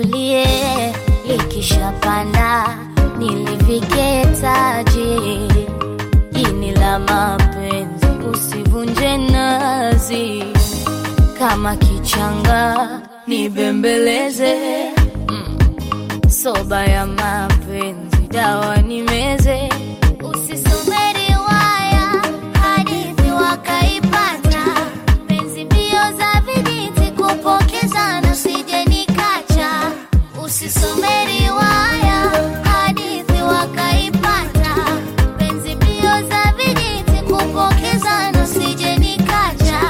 litulie, likishapanda nilivike taji. Ini la mapenzi usivunje nazi, kama kichanga nibembeleze. Mm. Soba ya mapenzi dawa nimeze, usisome riwaya hadithi wakaipata, penzi mbio za vijiti kupokezana, sije nikacha. Usisome riwaya hadithi wakaipata, penzi mbio za vijiti kupokezana, sije nikacha.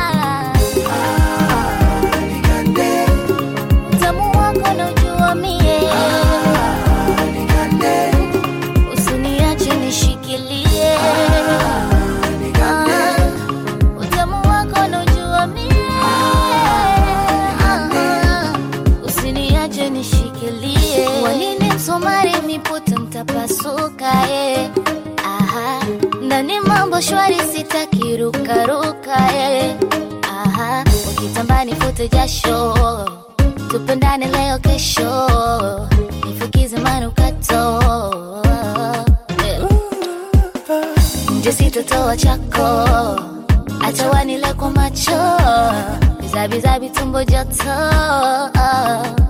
Utamu wako naujua mie, usiniache nishikilie. Ah, utamu wako naujua mie, Ah, usiniache nishikilie. Wanini msomari miputa mtapasuka eh. Aha, ndani mambo shwari sitaki rukaruka eh. Aha, ukitambani fute jasho tupendane leo kesho nifukize manukato Eh. nje sitotoa chako acha wanile kwa macho bizabizabi tumbo joto